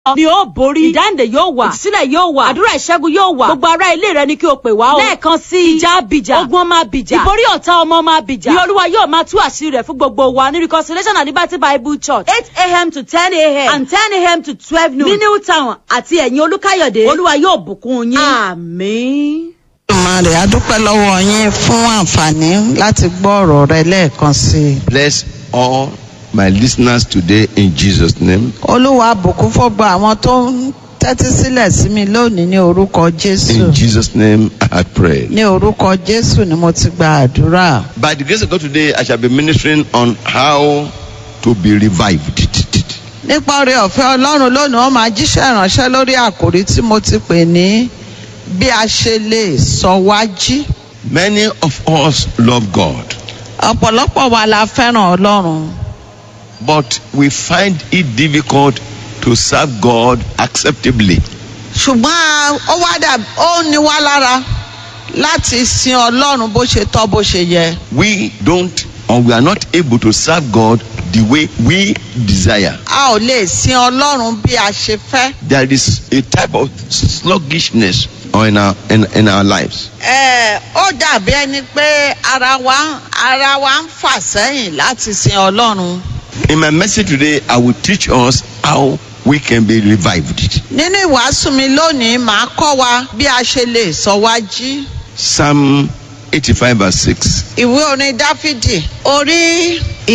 ni ó borí ìdáǹdè yóò wà ìtúsílẹ̀ yóò wà àdúrà ìṣẹ́gun yóò wà gbogbo ará ilé rẹ ni kí o pè wá o lẹ́ẹ̀kan sí i ìjà abìjà ogun ọmọ abìjà ìborí ọ̀tá ọmọ ọmọ abìjà ni olúwa yóò máa tú àṣírí rẹ̀ fún gbogbo wa ní reconciliation and liberty bible church eight a.m. to ten a.m. and ten a.m. to twelve noon ní new town àti ẹ̀yìn olúkáyọ̀dé olúwa yóò bùkún yín àmín. Olódùmarè a dúpẹ́ lọ́wọ́ yín fún àǹfààní láti gbọ́ ọ̀rọ̀ rẹ lẹ́ẹ̀kan sí i. Bless all my listeners today in Jesus' name. Olúwa bùkún fọ́gbà àwọn tó ń tẹ́tí sílẹ̀ sí mi lónìí ní orúkọ Jésù. In Jesus' name I had prayed. Ní orúkọ Jésù ni mo ti gba àdúrà. By the grace of God today, I shall be ministering on how to be revived. Nípa oore ọ̀fẹ́ Ọlọ́run lónìí wọ́n máa jíṣẹ́ ìránṣẹ́ lórí àkòrí tí mo ti pè ní bí a ṣe lè sọ wá jí. Many of us love God, Ọ̀pọ̀lọpọ̀ wa la fẹ́ràn Ọlọ́run. but we find it difficult to serve God acceptably. ṣùgbọ́n ó wá dà ó ní wá lára láti sin ọlọ́run bó ṣe tọ́ bó ṣe yẹ. We don't or we are not able to serve God the way we desire. a ò lè sin ọlọ́run bí a ṣe fẹ́. There is a type of sluggishness in our in, in our lives. ẹ ó dàbí ẹni pé ara wa ara wa ń fà sẹ́yìn láti sin ọlọ́run. In my message today, I will teach us how we can be revived. nínú ìwàásù mi lónìí màá kọ́ wa bí a ṣe lè sọ wá jí. Psalm 85 verse 6. ìwé orin dáfídì orí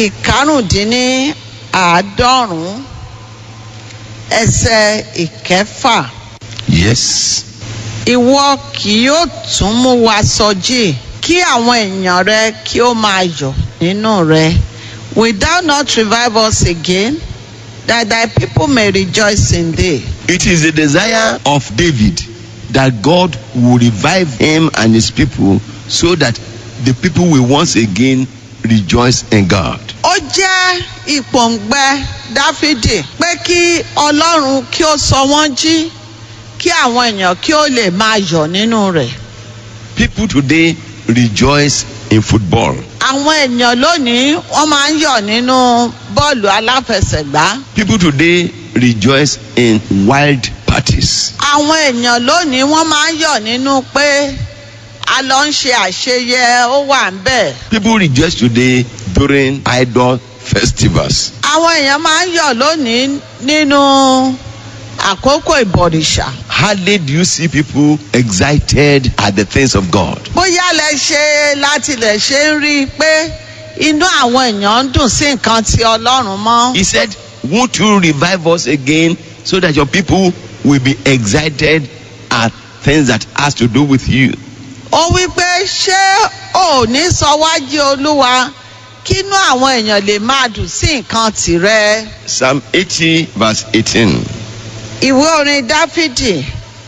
ìkarùndínláàádọ́rùn-ún ẹsẹ̀ ìkẹfà. Yes. ìwọ kì yóò tún mú wa sọjí kí àwọn èèyàn rẹ kí ó máa yọ̀ nínú rẹ will thou not revive us again that thy people may rejoice in thee. It is the desire of David that God will revive him and his people so that the people will once again rejoice in God. ó jẹ́ ìpòǹgbẹ dáfídì pé kí ọlọ́run kí ó sọ wọ́n jí kí àwọn èèyàn kí ó lè máa yọ̀ nínú rẹ̀. People today rejoice in football. àwọn èèyàn lónìí wọ́n máa ń yọ̀ nínú bọ́ọ̀lù aláfẹsẹ̀gbá. People today rejoice in wild parties. àwọn èèyàn lónìí wọ́n máa ń yọ̀ nínú pé a lọ ń ṣe àṣeyẹ ó wà ń bẹ̀. People rejoice today during idol festivals. àwọn èèyàn máa ń yọ̀ lónìí nínú àkókò ìbọ̀rìṣà. Hardly do you see people excited at the things of God. bóyá lẹ ṣe láti lè ṣe ń rí i pé inú àwọn èèyàn ń dùn sí nǹkan tí ọlọ́run mọ́. He said, Won't you revive us again so that your people will be excited at things that has to do with you? ó wí pé ṣé ò ní sọ wájú olúwa kínú àwọn èèyàn lè máa dùn sí nǹkan tìrẹ. Psalm 80, verse 18. ìwé orin dáfídì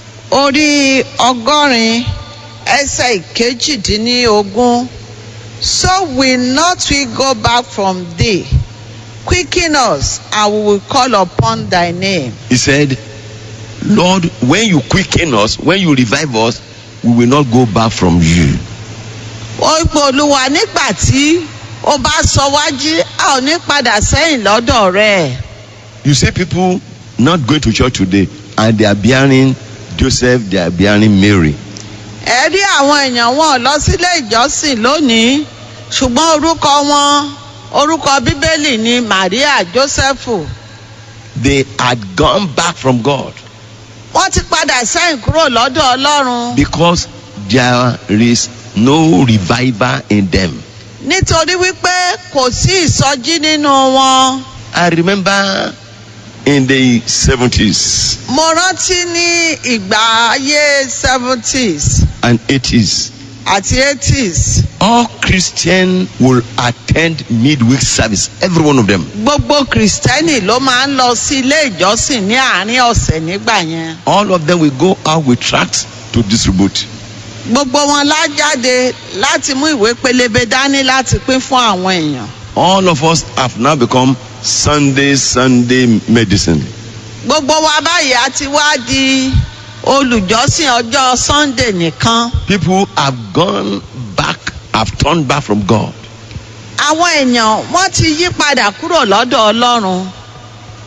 orí ọgọ́rin ẹsẹ̀ ìkejìdínlógún so will not we go back from thee quicken us and we will call upon thy name. He said, Lord, when you quicken us, when you revive us, we will not go back from you. ó pé olúwa nígbà tí ó bá sọ wájú a ò ní padà sẹ́yìn lọ́dọ̀ rẹ̀. You see people not going to church today and they are bearing Joseph, they are bearing Mary. ẹ rí àwọn èèyàn wọn lọ sílé ìjọsìn lónìí ṣùgbọ́n orúkọ wọn orúkọ bíbélì ni maria jósẹ́fù They had gone back from God wọ́n ti padà sẹ́yìn kúrò lọ́dọ̀ ọlọ́run because there is no revival in them. nítorí wípé kò sí ìsọjí nínú wọn. I remember in the 70s mo rántí ní ìgbà ayé seventies and 80s, àti eighties all Christians will attend midweek service, every one of them. gbogbo kìrìsìtẹ́nì ló máa ń lọ sí ilé ìjọsìn ní àárín ọ̀sẹ̀ nígbà yẹn. All of them will go out with tracts to distribute. gbogbo wọn lá jáde láti mú ìwé pélébé dání láti pín fún àwọn èèyàn. All of us have now become Sunday, Sunday medicine. gbogbo wa báyìí a ti wá di olùjọ́sìn ọjọ́ sunday nìkan. People have gone back, have turned back from God. àwọn èèyàn wọ́n ti yí padà kúrò lọ́dọ̀ ọlọ́run.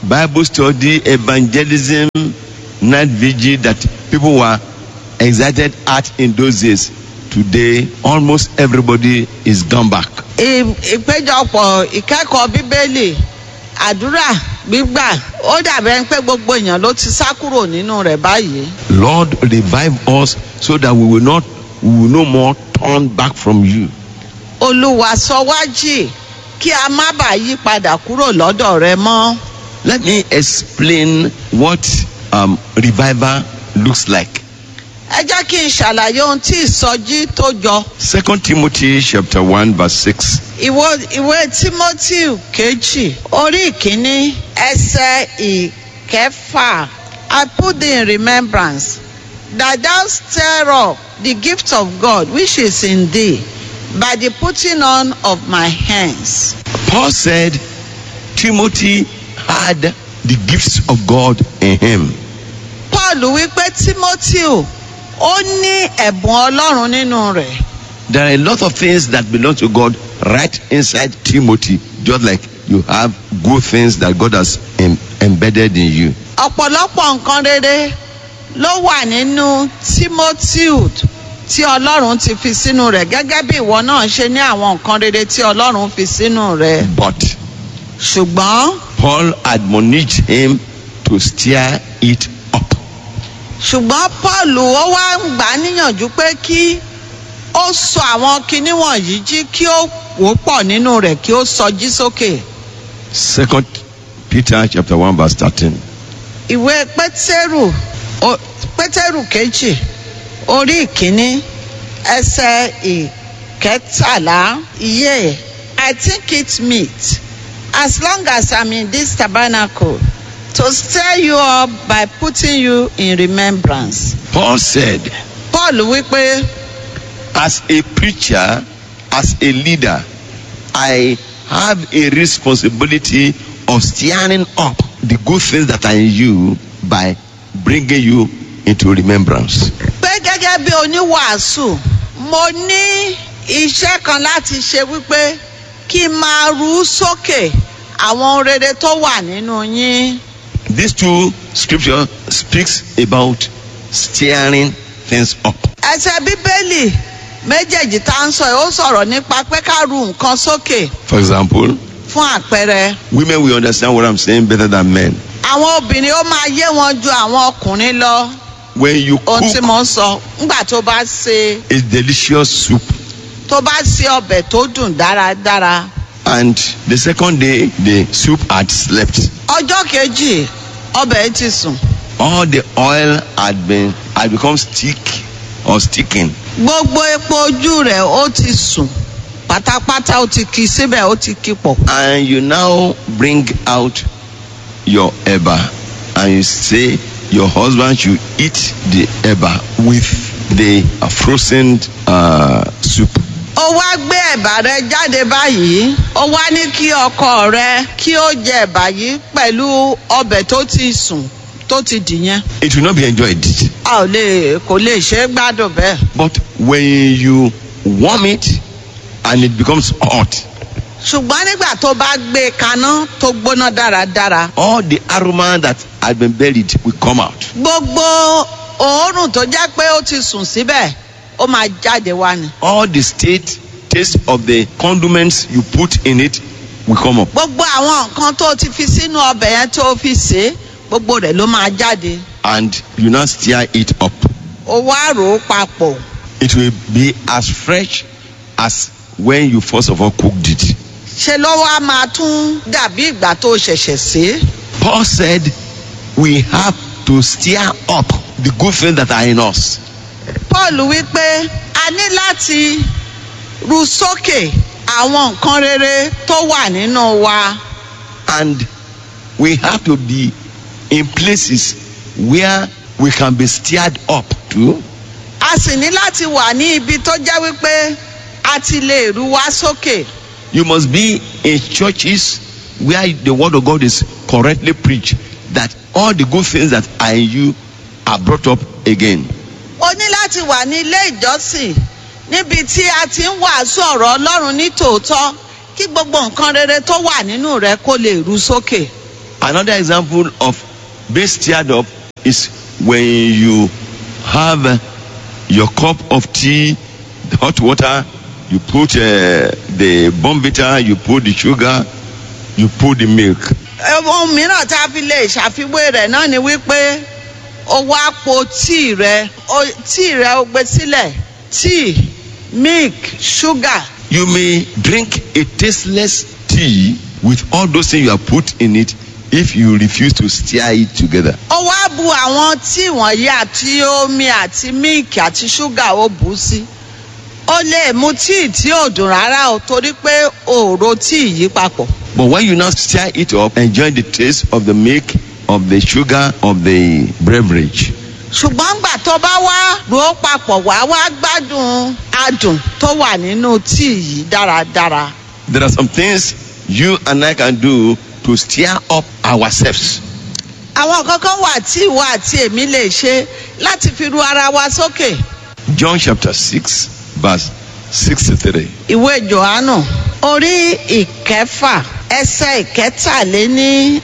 Bible study, evangelism, night vigil that people were excited at in those days. Today, almost everybody is gone back. ì- ìpéjọpọ̀ ìkẹ́kọ̀ọ́ bíbélì àdúrà gbígbà ó dàbẹ̀ pé gbogbo èèyàn ló ti sá kúrò nínú rẹ̀ báyìí. Lord, revive us so that we will not, we will no more turn back from you. olúwa sọ wá jì kí a má bàa yí padà kúrò lọ́dọ̀ rẹ mọ́. Let me explain what um, revival looks like. ẹ jẹ́ kí n ṣàlàyé ohun tí ìsọjí tó jọ. Second Timothy chapter 1 verse 6. ìwọ ìwé timothy kejì orí ìkíní ẹsẹ̀ ìkẹfà i put thee in remembrance that thou stir up the gift of god which is in thee by the putting on of my hands. Paul said Timothy had the gifts of God in him. paul wípé timothy ó ní ẹ̀bùn ọlọ́run nínú rẹ̀. There are a lot of things that belong to God right inside Timothy, just like you have good things that God has em- embedded in you. ọ̀pọ̀lọpọ̀ nǹkan rere ló wà nínú timothy tí ọlọ́run ti fi sínú rẹ̀ gẹ́gẹ́ bí ìwọ náà ṣe ní àwọn nǹkan rere tí ọlọ́run fi sínú rẹ̀ But ṣùgbọ́n Paul admonished him to stir it up. ṣùgbọ́n paul ó wá ń gbà á níyànjú pé kí ó sọ àwọn kinní wọ̀nyí jí kí ó wò ó pọ̀ nínú rẹ̀ kí ó sọjí sókè Second Peter chapter 1 verse 13. ìwé pétérù o- pétérù kejì orí ìkíní ẹsẹ ìkẹtàlá iye i think it meet as long as i'm in this tabernacle to stir you up by putting you in remembrance. Paul said, paul wípé as a preacher, as a leader, I have a responsibility of stirring up the good things that are in you by bringing you into remembrance. pé gẹ́gẹ́ bí oníwàásù mo ní iṣẹ́ kan láti ṣe wípé kí n máa rú sókè àwọn ohun rere tó wà nínú yín. These two scriptures speaks about stirring things up. ẹsẹ̀ bíbélì méjèèjì tá à ń sọ yìí ó sọ̀rọ̀ nípa pé ká ru nǹkan sókè For example, fún àpẹẹrẹ. women will understand what I'm saying better than men. àwọn obìnrin ó máa yé wọn ju àwọn ọkùnrin lọ When you ohun tí cook mo ń sọ nígbà tó bá ṣe a delicious soup tó bá ṣe ọbẹ̀ tó dùn dáradára. and the second day the soup had slept, ọjọ́ kejì ọbẹ̀ yìí ti sùn. all the oil had been had become stick or sticking. gbogbo epo ojú rẹ̀ ó ti sùn pátápátá ó ti kí síbẹ̀ ó ti kí pọ̀. and you now bring out your eba and you say your husband should eat the eba with the uh, frozen uh, soup ó wá gbé ẹ̀bà rẹ jáde báyìí ó wá ní kí ọkọ rẹ kí ó jẹ ẹ̀bà yìí pẹ̀lú ọbẹ̀ tó ti sùn tó ti dìyẹn. it will not be enjoyed a ò lè kò lè ṣe é gbádùn bẹ́ẹ̀. but when you warm it and it becomes hot ṣùgbọ́n nígbà tó bá gbé e kaná tó gbóná dáradára all the aroma that had been buried will come out gbogbo òórùn tó jẹ́ pé ó ti sùn síbẹ̀ ó máa jáde wá ni. all the state taste of the condiments you put in it will come up gbogbo àwọn nǹkan tó ti fi sínú ọbẹ̀ yẹn tó fi sè é gbogbo rẹ̀ ló máa jáde. and you now stir it up ó wá rò ó papọ̀. it will be as fresh as when you first of all cooked it. ṣe ló wá máa tún dàbí ìgbà tó ṣẹ̀ṣẹ̀ sè é. Paul said we have to stir up the good things that are in us. paul wípé a ní láti ru sókè àwọn nǹkan rere tó wà nínú wa. And we have to be in places where we can be stirred up to a sì ní láti wà ní ibi tó jẹ́ wípé a ti lè ru wá sókè. You must be in churches where the word of God is correctly preached, that all the good things that are in you are brought up again. o ní láti wà ní ilé ìjọsìn níbi tí a ti ń wàásù ọ̀rọ̀ ọlọ́run ní tòótọ́ kí gbogbo nǹkan rere tó wà nínú rẹ kó lè ru sókè. Another example of being stirred up is when you have uh, your cup of tea, the hot water, you put uh, the bombita, you put the sugar, you put the milk. ohun mìíràn tá a fi lè ṣàfiwé rẹ̀ náà ni wípé o wá po tíì rẹ o tíì rẹ o gbé sílẹ̀ tíì milk sugar You may drink a tasteless tea with all those things you have put in it if you refuse to stir it together. ó wá bu àwọn tíì wọ̀nyí àti omi àti milk àti sugar ó bù ú sí ó lè mu tíì tí ò dùn rárá o torí pé òòrò tíì yí papọ̀. But when you now stir it up, enjoy the taste of the milk, of the sugar, of the beverage. ṣùgbọ́n gbà tó bá wá rò ó papọ̀ wá wá gbádùn adùn tó wà nínú tíì yìí dáradára. There are some things you and I can do to stir up ourselves. àwọn kankan wà tí ìwọ àti èmi lè ṣe láti fi ru ara wa sókè. John chapter 6, verse 63. ìwé johannu orí ìkẹfà ẹsẹ ìkẹtàléní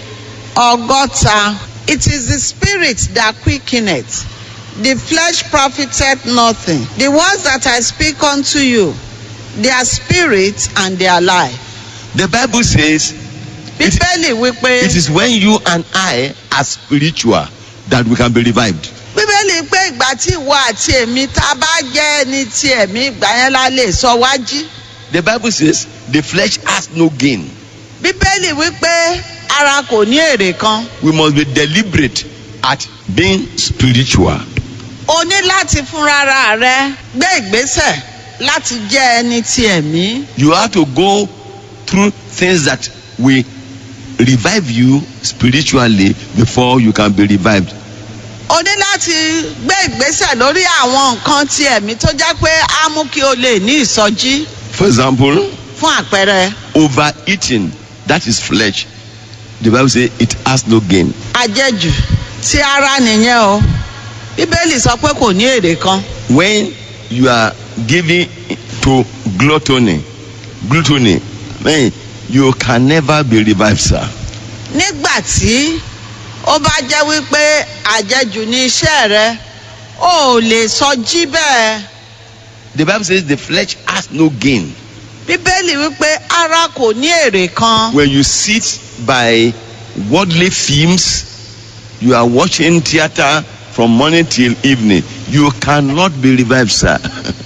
ọgọ́ta it is the spirit that quickeneth the flesh profiteth nothing the words that i speak unto you they are spirit and they are life. The Bible says bíbélì wípé it is when you and I are spiritual that we can be revived. bíbélì pé ìgbà tí ìwọ àti èmi tá a bá jẹ́ ẹni tí ẹ̀mí ìgbà yẹn la lè sọ wá jí. The Bible says the flesh has no gain. bíbélì wípé ara kò ní èrè kan We must be deliberate at being spiritual. o ní láti fúnra rẹ gbé ìgbésẹ̀ láti jẹ́ ẹni tí ẹ̀mí. You have to go through things that will revive you spiritually before you can be revived. o ní láti gbé ìgbésẹ̀ lórí àwọn nǹkan tí ẹ̀mí tó jẹ́ pé á mú kí o lè ní ìsọjí For example, fún àpẹẹrẹ overeating, that is flesh. The Bible says it has no gain. àjẹjù tí ara nìyẹn o bíbélì sọ pé kò ní èrè kan When you are giving to gluttony, gluttony, man, you can never be revived, sir. nígbà tí ó bá jẹ́ wípé àjẹjù ní iṣẹ́ rẹ o ò lè sọjí bẹ́ẹ̀. The Bible says the flesh has no gain. bíbélì wípé ara kò ní èrè kan When you sit by worldly films, you are watching theater from morning till evening. You cannot be revived, sir.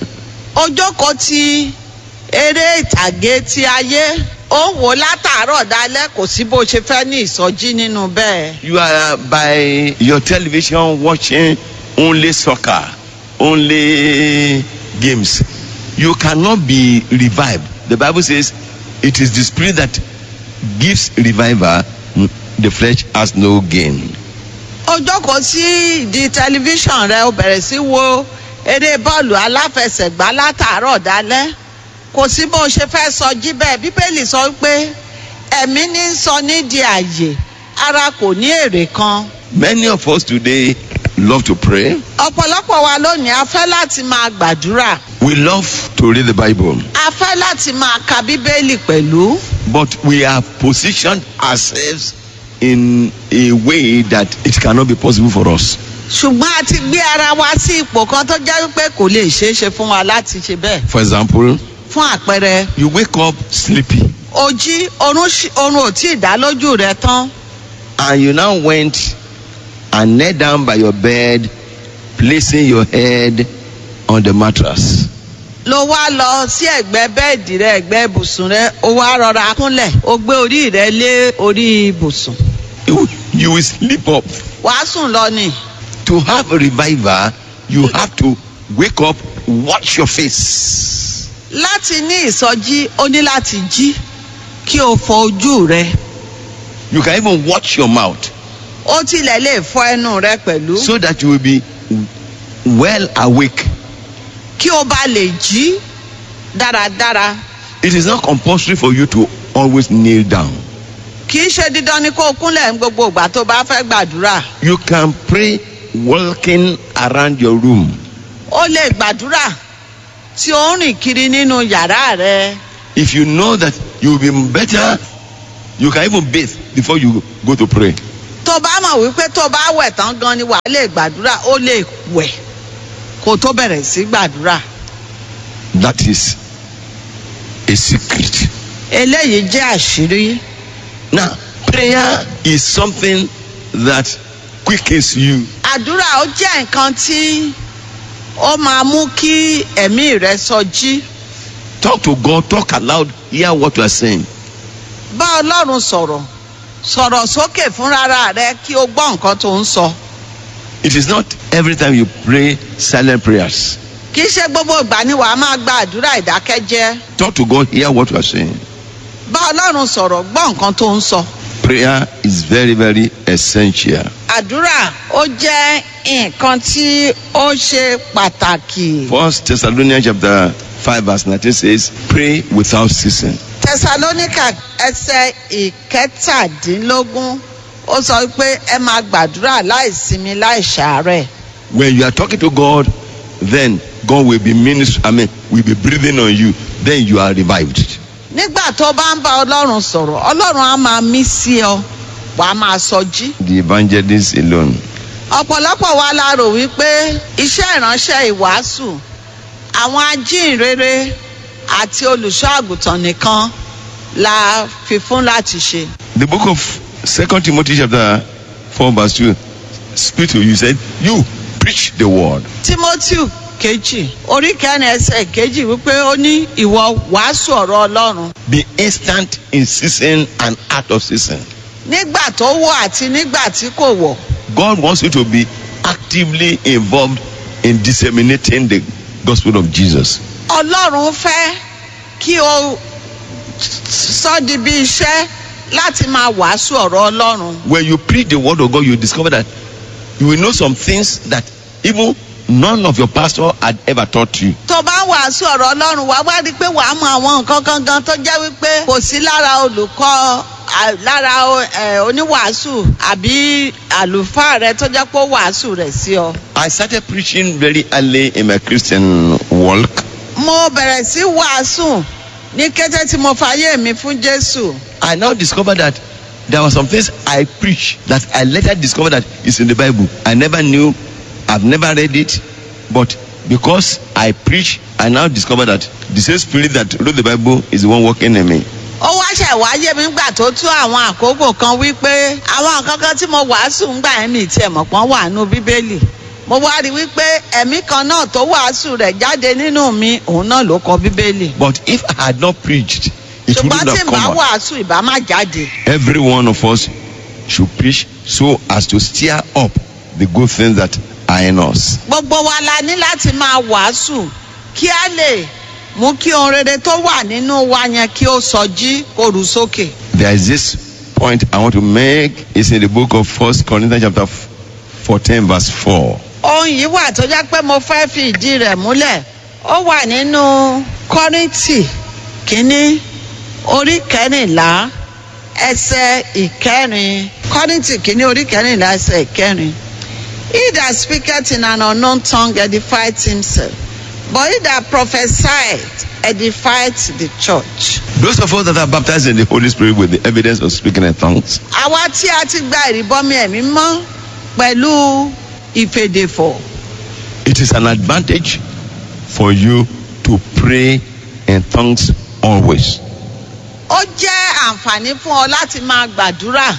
ó jókòó ti eré ìtàgé ti ayé ó ń wò látàárọ̀ dalẹ́ kò sí bó ṣe fẹ́ ní ìsọjí nínú bẹ́ẹ̀. You are by your television watching only soccer, only games. You cannot be revived. The Bible says it is the spirit that gives revival, mm, the flesh has no gain. ó jókòó sí ìdí tẹlifíṣàn rẹ ó bẹ̀rẹ̀ sí wo eré bọ́ọ̀lù aláfẹsẹ̀gbá látàárọ̀ dalẹ́ kò sí bó ṣe fẹ́ sọjí bẹ́ẹ̀ bíbélì sọ pé ẹ̀mí ní í sọ nídìí àyè ara kò ní èrè kan. Many of us today love to pray. ọ̀pọ̀lọpọ̀ wa lónìí a fẹ́ láti máa gbàdúrà We love to read the Bible. a fẹ́ láti máa ka bíbélì pẹ̀lú But we have positioned ourselves in a way that it cannot be possible for us. ṣùgbọ́n a ti gbé ara wa sí ipò kan tó jẹ́ wípé kò lè ṣeé ṣe fún wa láti ṣe bẹ́ẹ̀ For example, fún àpẹẹrẹ you wake up sleepy o jí oorun ṣì- oorun ò tí ì dá lójú rẹ tán and you now went and knelt down by your bed, placing your head on the mattress. ló wá lọ sí ẹ̀gbẹ́ bẹ́ẹ̀dì rẹ ẹ̀gbẹ́ ibùsùn rẹ o wá rọra kúnlẹ̀ o gbé orí rẹ lé orí ibùsùn You, you will sleep up. wàá sùn lọ ni To have a revival, you have to wake up, wash your face. láti ní ìsọjí o ní láti jí kí o fọ ojú rẹ You can even watch your mouth ó tilẹ̀ lè fọ ẹnu rẹ pẹ̀lú. so that you will be well awake. kí o bá lè jí dáradára It is not compulsory for you to always kneel down. kì í ṣe dídán ni kó o kúnlẹ̀ ní gbogbo ìgbà tó bá fẹ́ gbàdúrà You can pray walking around your room. o lè gbàdúrà tí o ń rìn kiri nínú yàrá rẹ If you know that you will be better You can even bathe before you go to pray. tó bá mọ̀ wípé tó bá wẹ̀ tán gan ni wàá lè gbàdúrà ó lè wẹ̀ kó tó bẹ̀rẹ̀ sí gbàdúrà That is a secret. eléyìí jẹ́ àṣírí Now, prayer is something that quickens you. àdúrà ó jẹ́ nǹkan tí ó máa mú kí ẹ̀mí rẹ sọjí Talk to God, talk aloud, hear what you are saying. bá ọlọ́run sọ̀rọ̀ sọ̀rọ̀ sókè fúnra rẹ kí o gbọ́ nǹkan tó ń sọ It is not every time you pray silent prayers. kì í ṣe gbogbo ìgbà ni wàá máa gba àdúrà ìdákẹ́jẹ́ Talk to God, hear what you are saying. bá ọlọ́run sọ̀rọ̀ gbọ́ nǹkan tó ń sọ Prayer is very, very essential. àdúrà ó jẹ́ nǹkan tí ó ṣe pàtàkì. First Thessalonians chapter 5 verse 19 says, Pray without ceasing. tẹsalóníkà ẹsẹ̀ ìkẹtàdínlógún ó sọ pé ẹ máa gbàdúrà láìsinmi láìṣàárẹ̀. When you are talking to God, then God will be minister, I mean, will be breathing on you. Then you are revived. nígbà tó bá ń bá ọlọ́run sọ̀rọ̀ ọlọ́run á máa mí sí ọ wà á máa sọjí. The evangelist alone. ọ̀pọ̀lọpọ̀ wa la rò wípé iṣẹ́ ìránṣẹ́ ìwàásù àwọn ajínrere àti olùṣọ́ àgùntàn nìkan la fi fún láti ṣe. The book of Second Timothy chapter 4 verse 2 speak to you, said, You preach the word. timothy kejì orí kẹrin ẹsẹ̀ kejì wípé ó ní ìwọ wàásù ọ̀rọ̀ ọlọ́run Be instant in season and out of season. nígbà tó wọ̀ àti nígbà tí kò wọ̀ God wants you to be actively involved in disseminating the gospel of Jesus. ọlọ́run fẹ́ kí o sọ di bí iṣẹ́ láti máa wàásù ọ̀rọ̀ ọlọ́run When you preach the word of God, you discover that you will know some things that even none of your pastor had ever taught you. tó bá ń wàásù ọ̀rọ̀ ọlọ́run wá wá rí i pé wàá mọ àwọn nǹkan kan gan tó jẹ́ wípé kò sí lára olùkọ́ à- lára ẹ, oníwàásù àbí àlùfáà rẹ tó jẹ́ pé ó wàásù rẹ̀ sí ọ. I started preaching very early in my Christian walk. mo bẹ̀rẹ̀ sí wàásù ní kété tí mo fàyè mi fún jésù. I now discovered that there were some things I preach that I later discovered that is in the Bible. I never knew, I've never read it, but because I preach, I now discovered that the same spirit that wrote the Bible is the one working in me. ó wá ṣẹ̀ wáyé mi gbà tó tú àwọn àkókò kan wípé àwọn nǹkan kan tí mo wàásù ń gbà ẹ̀mí tiẹ̀ mọ̀ pọ́n wà nínú bíbélì mo wá rí i wípé ẹ̀mí kan náà tó wàásù rẹ̀ jáde nínú mi òun náà ló kọ bíbélì But if I had not preached, it ṣùgbọ́n wouldn't tí have n bá come out. wàásù ìbá má jáde Every one of us should preach so as to stir up the good things that are in us. gbogbo wa la ní láti máa wàásù kí a lè mú kí ohun rere tó wà nínú wa yẹn kí ó sọjí kó rú sókè. There is this point I want to make. It's in the book of First Corinthians chapter 14 verse 4. ohun yìí wà tó jẹ́ pé mo fẹ́ fi ìdí rẹ̀ múlẹ̀ ó wà nínú kọ́rìntì kínní orí kẹrìnlá ẹsẹ̀ ìkẹrin kọ́rìntì kínní orí kẹrìnlá ẹsẹ̀ ìkẹrin he that speaketh in an unknown tongue edifieth himself but he that prophesieth edifieth the church. Those of us that are baptized in the Holy Spirit with the evidence of speaking in tongues, àwa tí a ti gba ìrìbọmi ẹ̀mí mọ́ pẹ̀lú ìfèdèfọ̀ it is an advantage for you to pray in tongues always. ó jẹ́ àǹfààní fún ọ láti máa gbàdúrà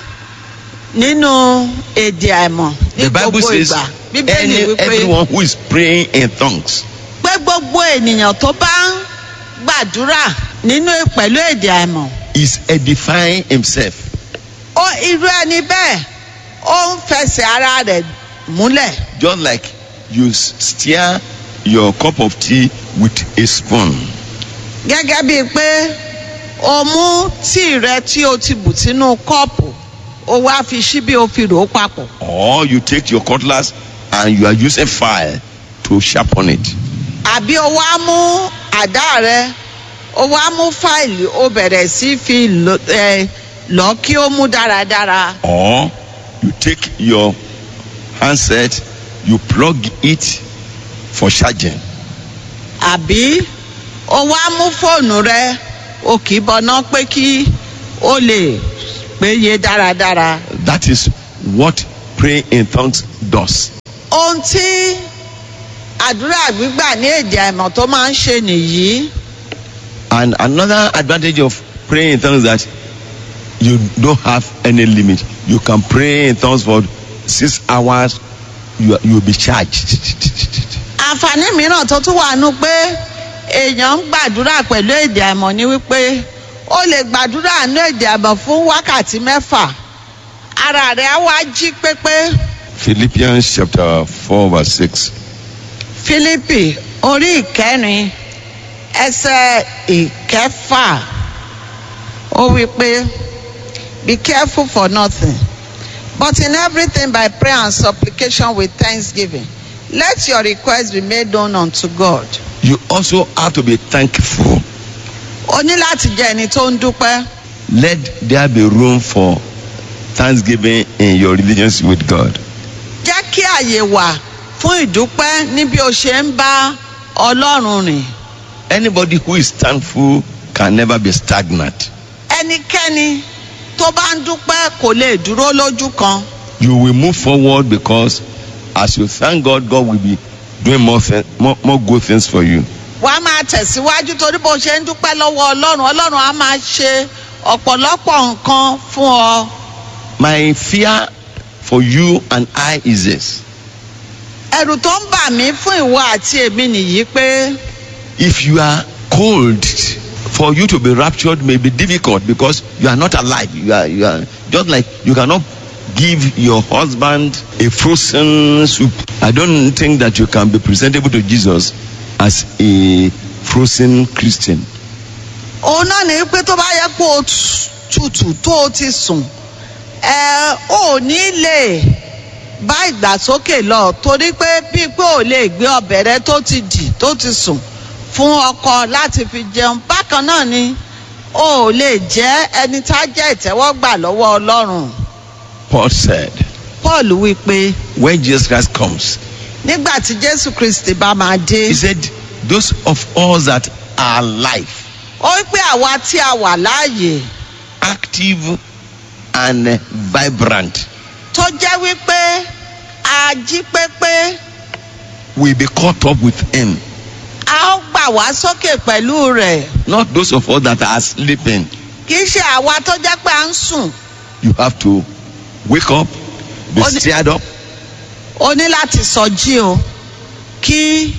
nínú èdè àìmọ̀ ní The Bible gbogbo says ìgbà bíbélì any, wípé everyone who is praying in tongues pé gbogbo ènìyàn tó bá ń gbàdúrà nínú pẹ̀lú èdè àìmọ̀ is edifying himself. ó irú ẹni bẹ́ẹ̀ ó ń fẹsẹ̀ ara rẹ̀ múlẹ̀ Just like you s- stir your cup of tea with a spoon. gẹ́gẹ́ bíi pé o mú tíì rẹ tí o ti bù sínú kọ́ọ̀pù o wá fi ṣíbí o fi rò ó papọ̀ Or you take your cutlass and you are using fire to sharpen it. àbí o wá mú àdá rẹ o wá mú fáìlì o bẹ̀rẹ̀ sí fi lọ ẹ, lọ kí ó mú dáradára Or you take your handset, you plug it for charging. àbí o wá mú fóònù rẹ o kì í bọná pé kí o lè pé yé dáradára. That is what praying in tongues does. ohun tí àdúrà gbígbà ní èdè àìmọ̀ tó máa ń ṣe nìyí. And another advantage of praying in tongues that you don't have any limit. You can pray in tongues for six hours. You you will be charged. àǹfààní mìíràn tó tún wà nù pé èèyàn ń gbàdúrà pẹ̀lú èdè àìmọ̀ ni wípé ó lè gbàdúrà ní èdè àìmọ̀ fún wákàtí mẹ́fà ara rẹ̀ á wá jí pépé. Philippians chapter four verse six. Fílípì orí ìkẹrin ẹsẹ̀ ìkẹfà ó wí pé be careful for nothing but in everything by prayer and supplication with thanksgiving let your requests be made known unto God. You also have to be thankful. o ní láti jẹ́ ẹni tó ń dúpẹ́. Let there be room for thanksgiving in your relationship with God. jẹ́ kí àyè wà fún ìdúpẹ́ ní bí o ṣe ń bá ọlọ́run rìn. Anybody who is thankful can never be stagnant. ẹnikẹ́ni tó bá ń dúpẹ́ kò lè dúró lójú kan. You will move forward because as you thank God, God will be doing more, thi- more, more good things for you. wàá máa tẹ̀síwájú torí bó ṣe ń dúpẹ́ lọ́wọ́ ọlọ́run ọlọ́run á máa ṣe ọ̀pọ̀lọpọ̀ nǹkan fún ọ. My fear for you and I is this. ẹ̀rù tó ń bà mí fún ìwọ àti èmi nìyí pé If you are cold, for you to be raptured may be difficult because you are not alive. You are, you are just like you cannot give your husband a frozen soup. I don't think that you can be presentable to Jesus as a frozen Christian. òun náà ní pé tó bá yẹ kó o tutù tó o ti sùn ẹ ò ní lè bá ìgbàsókè lọ torí pé bíi pé ò lè gbé ọbẹ̀ rẹ tó ti dì tó ti sùn fún ọkọ láti fi jẹun bákan náà ni o ò lè jẹ́ ẹni tá a jẹ́ ìtẹ́wọ́gbà lọ́wọ́ ọlọ́run Paul said, paul wí pé when Jesus Christ comes, nígbà tí jésù kristi bá máa dé he said, those of us that are alive, ó wí pé àwa tí a wà láàyè active and vibrant, tó jẹ́ wípé a jí pépé will be caught up with him. a ó gbà wá sókè pẹ̀lú rẹ̀ Not those of us that are sleeping. kì í ṣe àwa tó jẹ́ pé à ń sùn You have to wake up, be Only- stirred up, o ní láti sọjí o kí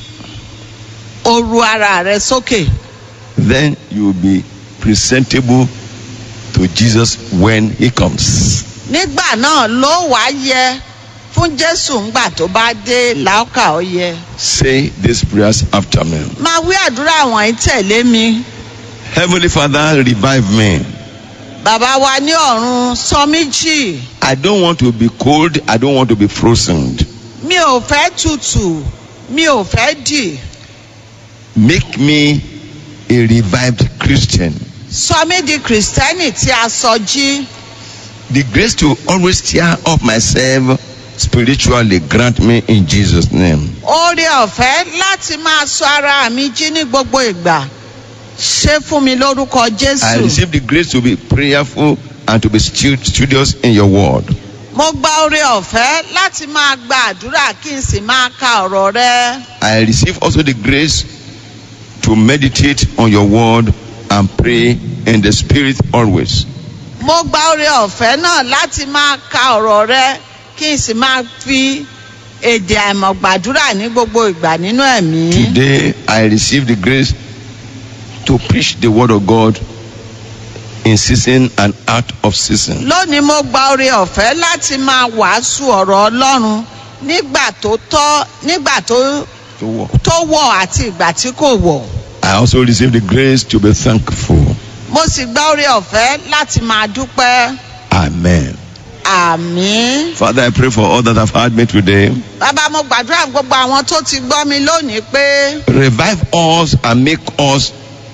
o ru ara rẹ sókè then you will be presentable to Jesus when he comes. nígbà náà ló wàá yẹ fún jésù ńgbà tó bá dé làákà ó yẹ Say these prayers after me. máa wí àdúrà wọ̀nyí tẹ̀lé mi Heavenly Father, revive me. bàbá wa ní ọ̀run sọ mí jì I don't want to be cold. I don't want to be frozen. mi ò fẹ́ tutù mi ò fẹ́ dì Make me a revived Christian. sọ mí di kìrìsìtẹ́nì tí a sọ jí. The grace to always stir up myself spiritually grant me in Jesus' name. oore ọ̀fẹ́ láti máa sọ ara mi jí ní gbogbo ìgbà ṣe fún mi lórúkọ I jésù receive the grace to be prayerful and to be stu- studious in your word. mo gba oore ọ̀fẹ́ láti máa gba àdúrà kí n sì máa ka ọ̀rọ̀ rẹ I receive also the grace to meditate on your word and pray in the spirit always. mo gba oore ọ̀fẹ́ náà láti máa ka ọ̀rọ̀ rẹ kí n sì máa fi èdè àìmọ̀ gbàdúrà ní gbogbo ìgbà nínú ẹ̀mí Today I receive the grace to preach the word of God in season and out of season. lónìí mo gba oore ọ̀fẹ́ láti máa wàásù ọ̀rọ̀ ọlọ́run nígbà tó tọ́ nígbà tó To walk. tó wọ̀ àti ìgbà tí kò wọ̀. I also receive the grace to be thankful. mo sì gba oore ọ̀fẹ́ láti máa dúpẹ́ Amen. àmín. Father, I pray for all that have heard me today. bàbá mo gbàdúrà fún gbogbo àwọn tó ti gbọ́ mi lónìí pé Revive us and make us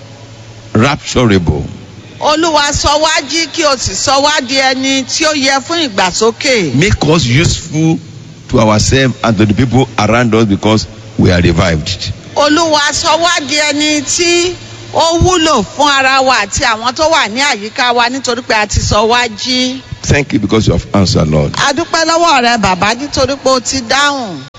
rapturable. olúwa sọ wá jí kí o sì sọ wá di ẹni tí ó yẹ fún ìgbàsókè. Make us useful to ourselves and to the people around us because we are revived. olúwa sọ wá di ẹni tí ó wúlò fún ara wa àti àwọn tó wà ní àyíká wa nítorí pé a ti sọ wá jí. Thank you because you have answered, Lord. a dúpẹ́ lọ́wọ́ rẹ bàbá nítorí pé o ti dáhùn.